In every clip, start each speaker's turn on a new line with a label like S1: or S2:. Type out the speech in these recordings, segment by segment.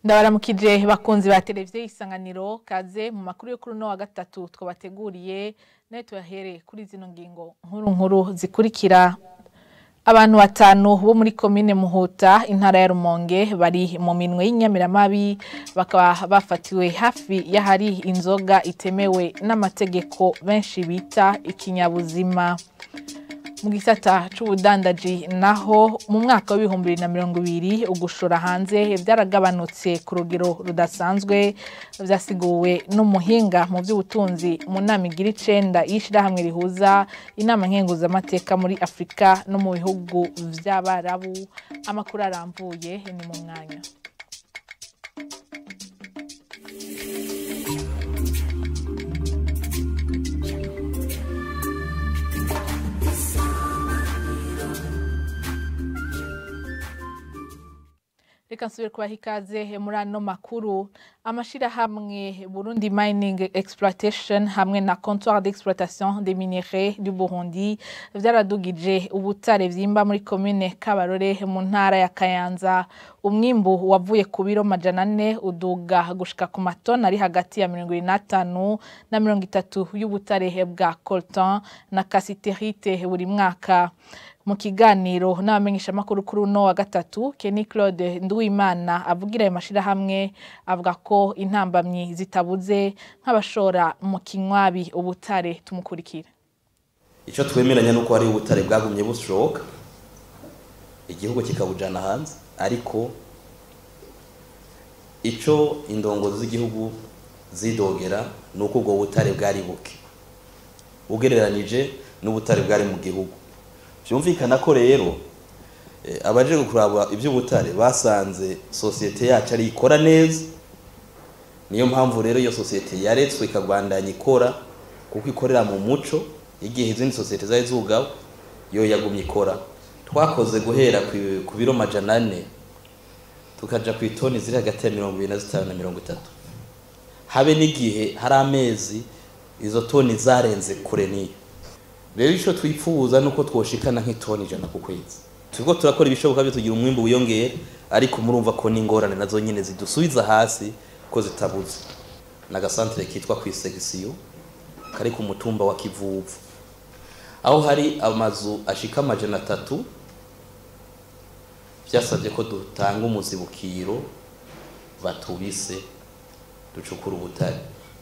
S1: ndabaramukije bakunzi ba televiziyo y'isanganiro kaze mu makuru yo kuri uno wa gatatu twabateguriye nayo tuyahere kuri zino ngingo nkuru nkuru zikurikira abantu batanu bo muri komine muhuta intara ya rumonge bari mu minwe y'inyamiramabi bakaba bafatiwe hafi y'ahari inzoga itemewe n'amategeko benshi bita ikinyabuzima mu gisata c'ubudandaji naho mu mwaka w'ibihumbi bibiri na mirongo ibiri ugushora hanze byaragabanutse ku rugero rudasanzwe vyasiguwe n'umuhinga mu vy'ubutunzi mu nama igira icenda y'ishirahamwe rihuza inama nkenguzamateka muri afurika no mu bihugu vy'abarabu amakuru arambuye ni mu mwanya reka nsubire kubaha ikaze muri ano makuru amashirahamwe burundi mining exploitation hamwe na comptoir d'exploitation des minerais du burundi vyaradugije ubutare vyimba muri komine kabarore mu ntara ya kayanza umwimbu wavuye ku biro majana ane uduga gushika ku matoni ari hagati ya mirongo ibiri n'atanu na mirongo itatu y'ubutare bwa coltan na kasiterite buri mwaka mu kiganiro n'abamenyeshamakuru kuri uno wa gatatu Kenny Claude Nduwimana avugira ayo mashirahamwe avuga ko intambamyi zitabuze nk'abashora mu kinywabi ubutare tumukurikira
S2: icyo twemeranya nuko hari ubutare bwagumye bushoka igihugu kikabujana hanze ariko icyo indongozi z'igihugu zidogera ni uko ubwo butare bwari buke ugereranije n'ubutare bwari mu gihugu byumvikana ko rero abaje kuraba iby'ubutare basanze sosiyete yacu ari ikora neza niyo mpamvu rero iyo sosiyete yaretswe ikabandanya ikora kuko ikorera mu muco igihe izindi sosiyete zari zugawe yo yagumye ikora twakoze guhera ku biro majana ane tukaja ku itoni ziri hagati ya mirongo ibiri na zitanu na mirongo itatu habe n'igihe hari amezi izo toni zarenze kure n'iyo rero icyo twifuza ni uko twoshikana nk'itoni ijana ku kwezi turiko turakora ibishoboka byo tugira umwimbu wiyongere ariko murumva ko n'ingorane nazo nyine zidusubiza hasi ko zitabuze n'agasantere kitwa ku isegisiyo kari ku mutumba wa kivuvu aho hari amazu ashika amajana atatu byasabye ko dutanga umuzibukiro batubise ducukura ubutare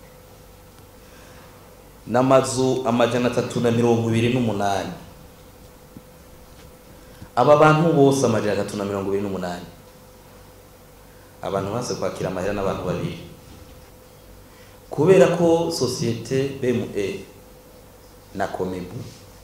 S2: n'amazu amajana atatu na mirongo ibiri n'umunani aba bantu bose amajana atatu na mirongo ibiri n'umunani abantu baze kwakira amahera n'abantu babiri kubera ko sosiyete bme na komebu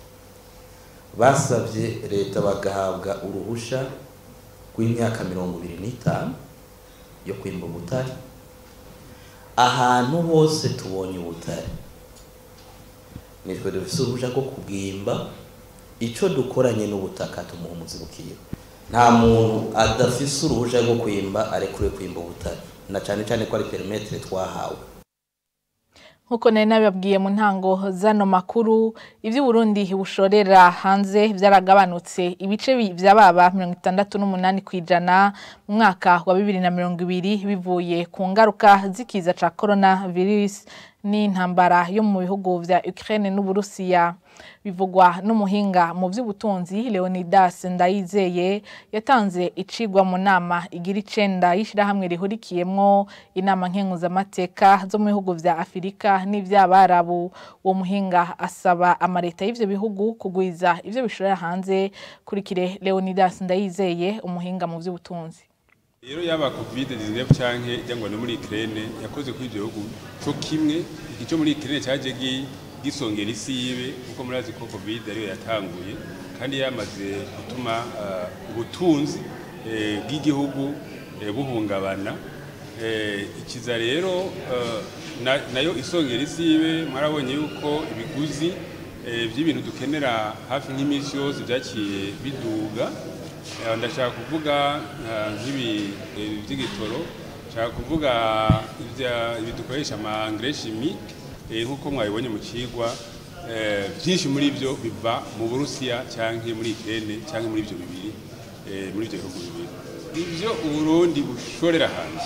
S2: basabye leta bagahabwa uruhusha rw'imyaka mirongo ibiri n'itanu yo kwimba ubutare ahantu hose tubonye ubutare nitwe dufise uruhuja rwo kubwimba ico dukoranye n'ubutaka tumuha umuzibukiro nta muntu adafise uruhuja rwo kwimba arekure kwimba ubutare na cane cane ko ari perimetere twahawe
S1: nkuko nari nabibabwiye mu ntango zano makuru ivy'uburundi bushorera hanze vyaragabanutse ibice vyababa mirongo itandatu n'umunani kw'ijana mu mwaka wa bibiri na mirongo ibiri bivuye ku ngaruka z'ikiza ca corona virus n'intambara yo mu bihugu vya Ukraine n'Uburusiya bivugwa n'umuhinga mu vy'ubutunzi Leonidas Ndayizeye yatanze icigwa mu nama igira icenda y'ishirahamwe rihurikiyemwo inama nkenguzamateka zo mu bihugu vya Afirika n'ivy'abarabu uwo muhinga asaba amareta y'ivyo bihugu kugwiza ivyo bishorera hanze kurikire Leonidas Ndayizeye umuhinga mu vy'ubutunzi
S3: rero yaba covid 19 canke cyangwa no muri Ukraine yakoze kuri ibyo bihugu cyo kimwe icyo muri Ukraine cyaje gisongera isi yibe kuko murazi ko covid ariyo yatanguye kandi yamaze gutuma ubutunzi bw'igihugu buhungabana ikiza rero nayo isongera isi yibe mwarabonye yuko ibiguzi by'ibintu dukenera hafi nk'iminsi yose byaciye biduga ndashaka kuvuga nk'ibi by'igitoro nshaka kuvuga ibi dukoresha amangre chimique nk'uko mwabibonye mu kigwa byinshi muri byo biva mu burusiya cyangwa muri ikirere cyangwa muri ibyo bibiri muri ibyo bihugu bibiri ivyo uburundi bushorera hanze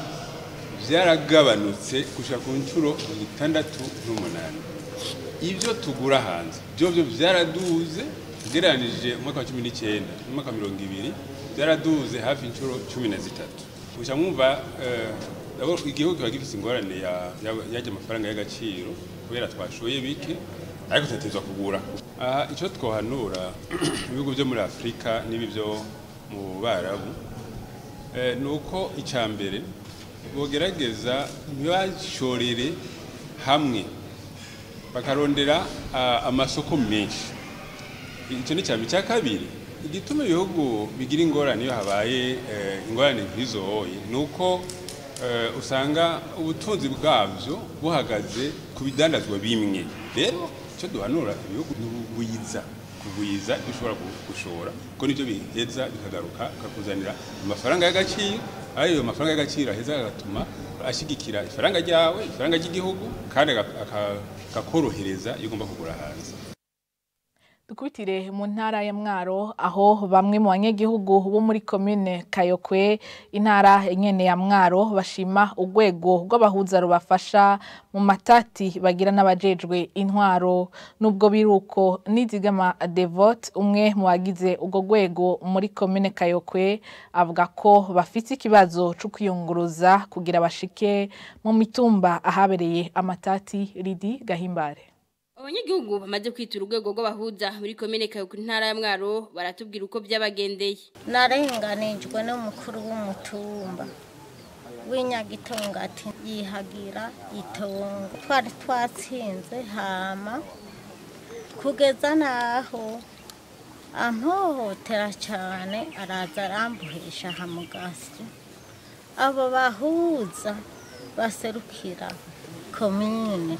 S3: vyaragabanutse gushika ku nshuro itandatu n'umunani ivyo tugura hanze vyovyo vyaraduze ugereranije umwaka wa cumi n'icenda n'umwaka wa mirongo ibiri vyaraduze hafi inshuro cumi na zitatu gusa mwumva eh, abo- igihugu kiba gifise ingorane ya- ya- yarya amafaranga y'agaciro kubera twashoye bike ariko turatezwa kugura aha ico twohanura ibihugu vyo muri afurika n'ibi vyo mu barabu eh, ni uko icya mbere bogerageza ntibashorere hamwe bakarondera ah, amasoko menshi icyo ni cyane icya kabiri igituma ibihugu bigira ingorane iyo habaye eh, ingorane nk'izoye ni uko eh, usanga ubutunzi bwabyo buhagaze ku bidandazwa bimwe rero icyo duhanura ibihugu ni ubugwiza kugwiza ibyo ushobora gu- gushora kuko nibyo biheza bikagaruka bikakuzanira amafaranga y'agaciro ayo mafaranga y'agaciro aheza agatuma ashyigikira ifaranga ryawe ifaranga ry'igihugu kandi aga- aka- akakorohereza iyo ugomba kugura hanze
S1: dukubitire mu ntara ya mwaro aho bamwe mu banyagihugu bo muri komine kayokwe intara nyene ya mwaro bashima urwego rw'abahuza rubafasha mu matati bagira n'abajejwe intwaro nubwo biruko nizigama devote umwe mu bagize urwo rwego muri komine kayokwe avuga ko bafite ikibazo cyo kwiyunguruza kugira bashike mu mitumba ahabereye amatati ridi gahimbare
S4: abanyagihugu bamaze kwitura urwego rw'abahuza muri komine kayoko intara ya mwaro baratubwira uko byabagendeye
S5: narenganijwe n'umukuru w'umutumba w'inyagitongo ati yihagira itongo twari twatsinze hama kugeza n'aho ampohotera cyane araza arambuhisha hamugasi abo bahuza baserukira komine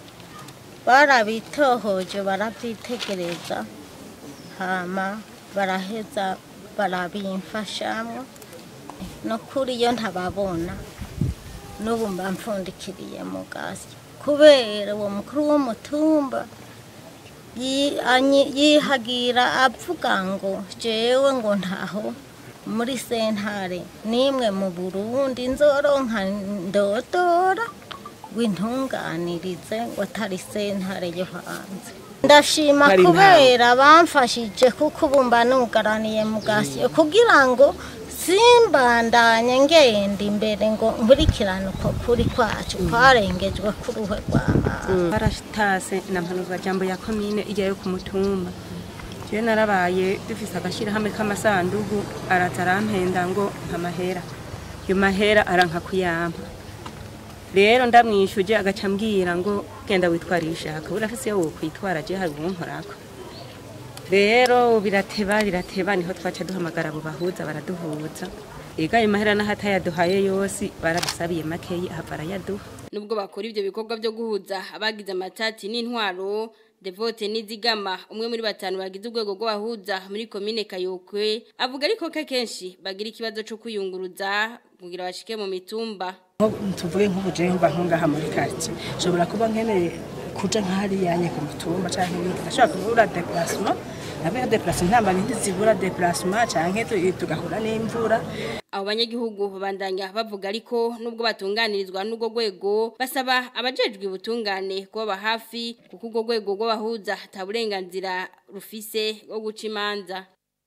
S5: barabitohoje barabyitegereza hama baraheza barabimfashamwo no kuri iyo ntababona n'ubu mba mfundikiriye mu gasi kubera uwo mukuru w'umutumba yi- anyi- yihagira avuga ngo jewe ngo ntaho muri sentare nimwe mu burundi nzoronka ndodora w'intunganirize ngo atari sentare yo hanze ndashima kubera bamfashije kuko ubu mba nugaraniye mu gasiyo kugira ngo simbandanye ngenda imbere ngo nkurikirane uko kuri kwacu kwarengejwe ku ruhe rw'amazi
S6: barashitase na mpanuzwa jambo ya komine ijyayo ku mutumba jewe narabaye dufise agashirahamwe k'amasandugu araza arampenda ngo nkamahera iyo mahera aranka kuyampa rero ndamwishuje agaca ambwira ngo genda witwarisha kabura afise iyo wokwitwara je hari uwunkorako rero birateba birateba niho twaca duhamagara abo bahuza baraduhuza ega ayo mahera n'ahatayaduhaye yose baradusabiye makeyi ahava arayaduha
S4: nubwo bakora ibyo bikorwa byo guhuza abagize amatati n'intwaro devote n'izigama umwe muri batanu bagize urwego rw'abahuza muri komine kayokwe avuga ariko ko akenshi bagira ikibazo cyo kwiyunguruza kugira bashike mu mitumba
S7: tuvuge nk'ubujeye mba nkungaha muri karitsiye nshobora kuba nkeneye kuja nk'ahariya nye ku mutumba canke ibindi ndashobora kubura deplacement nabe deplacement ntamba nindi zibura deplacement canke tu- tugahura n'imvura
S4: abo banyagihugu babandanya bavuga ariko nubwo batunganirizwa n'urwo rwego basaba abajejwe ubutungane kubaba hafi kuko urwo rwego rw'abahuza ata burenganzira rufise bwo guca imanza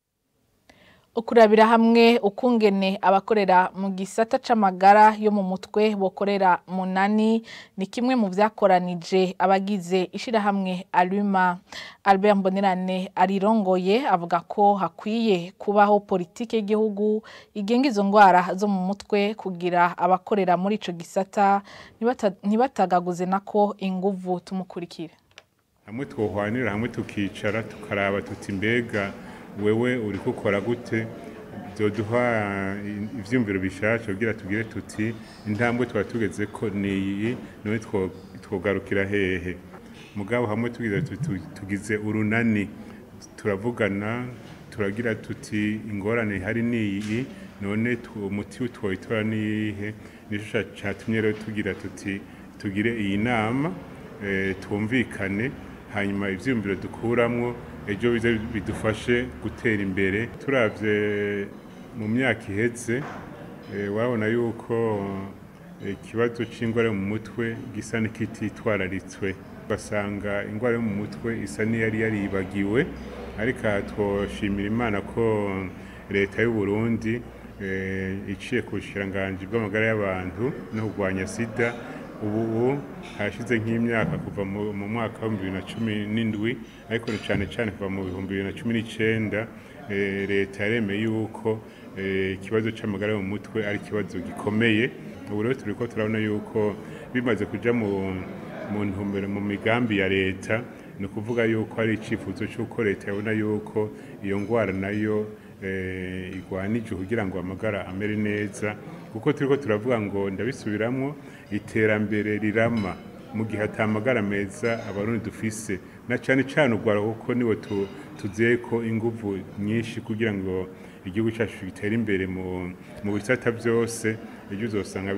S1: ukurabira hamwe ukungene abakorera mu gisata c'amagara yo mu mutwe bokorera munani ni kimwe mu vyakoranije abagize ishirahamwe Aluma Albert Mbonerane arirongoye avuga ko hakwiye kubaho politike y'igihugu igenga izo ngwara zo mu mutwe kugira abakorera muri ico gisata ntibata- ntibatagaguze nako inguvu tumukurikire
S8: hamwe twohwanira hamwe tukicara tukaraba tuti mbega wewe uri gukora gute byoduha ivyumviro bishasha kugira tugire tuti intambwe twaba tugeze ko niyi none two- twogarukira hehe mugabo hamwe tugize tuti tugize urunani turavugana turagira tuti ingorane hari niyi none tu- umuti twoyitora niyihe nico ca- catumye rero tugira tuti tugire iyi nama eh, twumvikane hanyuma ivyiyumviro dukuramwo ejo bize bidufashe gutera imbere turavye mu myaka iheze warabona yuko ikibazo cy'indwara yo mu mutwe gisa n'ikititwararitswe ugasanga indwara yo mu mutwe isa n'iyari yaribagiwe ariko aha twoshimira imana ko leta y'u Burundi iciye ku bushikiranganji bw'amagara y'abantu no kurwanya sida ubu hashize nk'imyaka kuva mu mwaka wa bibiri na cumi n'indwi ariko cyane cyane kuva mu bihumbi bibiri na cumi n'icyenda leta yaremeye yuko ikibazo cy'amagara yo mu mutwe ari ikibazo gikomeye ubu rero turi ko turabona yuko bimaze kujya mu ntumbero mu migambi ya leta ni ukuvuga yuko ari icyifuzo cy'uko leta yabona yuko iyo ndwara nayo igwanije kugira ngo amagara amere neza kuko turi ko turavuga ngo ndabisubiramo iterambere rirama mu gihe atamagara meza abarundi dufise na cyane cyane urwara kuko niwe tuzeye ko ingufu nyinshi kugira ngo igihugu cyacu gitere imbere mu bisata byose ibyo uzasanga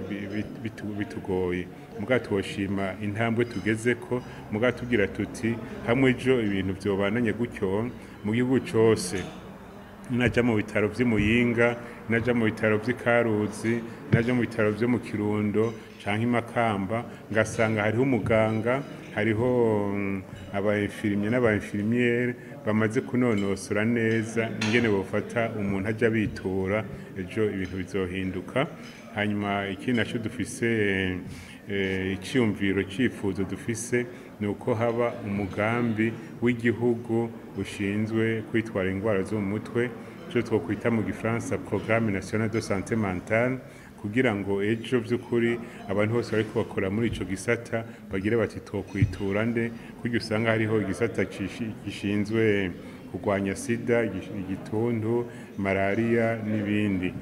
S8: bitugoye mubwato tuwashima intambwe tugeze ko mubwato tugira tuti hamwe ejo ibintu byobananye gutyo mu gihugu cyose najya mu bitaro by'imuyinga najya mu bitaro by'ikaruzi najya mu bitaro byo mu kirundo cyangwa imakamba ngasanga hariho umuganga hariho abayinfirimye n'abayinfirimiyeri bamaze kunonosora neza ingene bafata umuntu ajya bitura ejo ibintu bizohinduka hanyuma ikindi nacyo dufise icyiyumviro cyifuzo dufise ni uko haba umugambi w'igihugu ushinzwe kwitwara indwara zo mu mutwe icyo twakwita mu gifaransa porogaramu nasiyonari de sante mentale kugira ngo ejo by'ukuri abantu bose bari bakora muri icyo gisata bagire bati twakwitura nde kuko usanga hariho igisata gishinzwe kurwanya sida igituntu malariya n'ibindi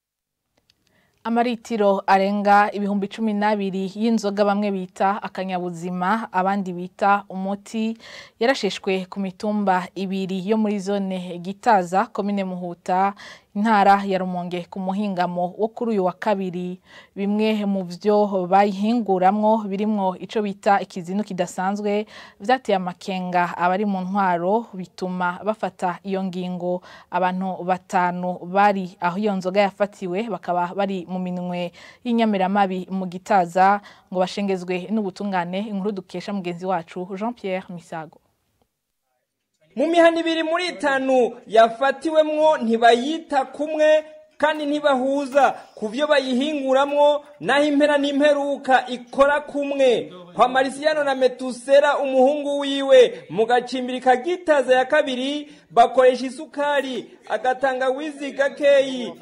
S1: amaritiro arenga ibihumbi cumi n'abiri y'inzoga bamwe bita akanyabuzima abandi bita umuti yarasheshwe ku mitumba ibiri yo muri zone gitaza komine muhuta intara ya rumonge ku muhingamo wo kuri uyu wa kabiri bimwe mu byo bayihinguramwo birimwo ico bita ikizinu kidasanzwe vyateye amakenga abari mu ntwaro bituma bafata iyo ngingo abantu batanu bari aho iyo nzoga yafatiwe bakaba bari mu minwe y'inyamiramabi mu gitaza ngo bashengezwe n'ubutungane inkuru dukesha mugenzi wacu Jean Pierre Misago
S9: mu mihana ibiri muri itanu yafatiwemwo ntibayita kumwe kandi ntibahuza ku byo bayihinguramwo naho impera n'imperuka ikora kumwe kwa marisiyano na metusera umuhungu wiwe mu gacimbiri kagitaza ya kabiri bakoresha isukari agatangawizi gakeyi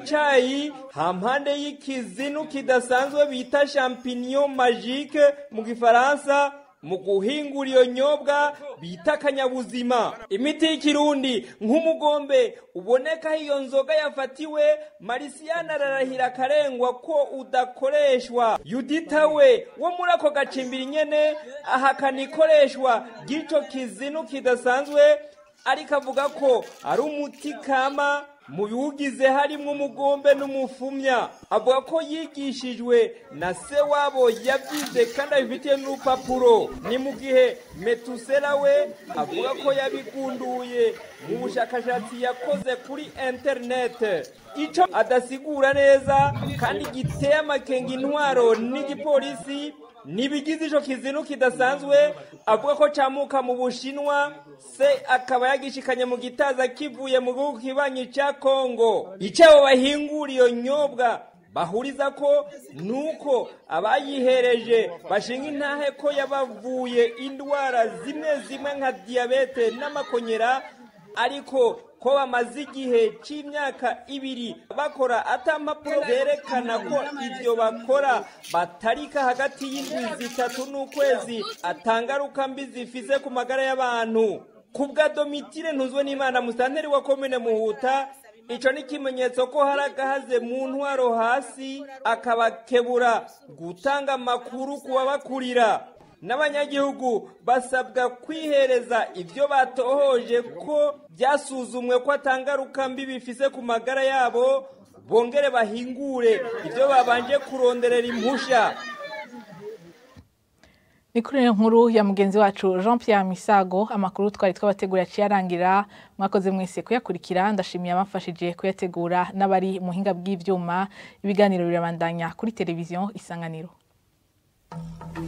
S9: icayi hampande y'ikizinu kidasanzwe bita champignon magique mu gifaransa mu guhingura iyo nyobwa bita akanyabuzima imiti y'ikirundi nk'umugombe uboneka aho iyo nzoga yafatiwe marisiyana ararahira akarengwa ko udakoreshwa yudita we wo muri ako gacimbiri nyene ahakana ikoreshwa ry'ico kizinu kidasanzwe ariko avuga ko ari umuti kama mu biwugize harimo umugombe n'umufumya avuga ko yigishijwe na se wabo yabyize kandi abifitiye n'urupapuro ni mu gihe metusera we avuga ko yabigunduye mu bushakashatsi yakoze kuri interinete icyo adasigura neza kandi giteye amakenga intwaro n'igipolisi nibigize ico kizinu kidasanzwe avuga ko camuka mu bushinwa se akaba yagishikanye mu gitaza kivuye mu gihugu kibanyi ca kongo icabo bahingura iyo nyobwa bahuriza ko nuko abayihereje bashinga intahe ko yabavuye indwara zimwe zimwe nka diyabete n'amakonyera ariko ko bamaze igihe cy'imyaka ibiri bakora atampapuro zerekana ko ibyo bakora batarika hagati y'indwi zitatu n'ukwezi atangaruka mbi zifise ku magara y'abantu ku bwa domitire ntuzwe n'imana musanteri wa komine muhuta icyo ni ikimenyetso ko hari agahaze mu ntwaro hasi akabakebura gutanga amakuru ku babakurira n'abanyagihugu basabwa kwihereza ibyo batohoje ko byasuzumwe ko atangaruka mbi bifise ku magara yabo bongere bahingure ibyo babanje kuronderera impusha
S1: ni kuri iyo nkuru ya mugenzi wacu jean pierre misago amakuru twari twabategura yaciye arangira mwakoze mwese kuyakurikira ndashimiye abamfashije kuyategura n'abari mu buhinga bw'ibyuma ibiganiro birabandanya kuri televiziyo isanganiro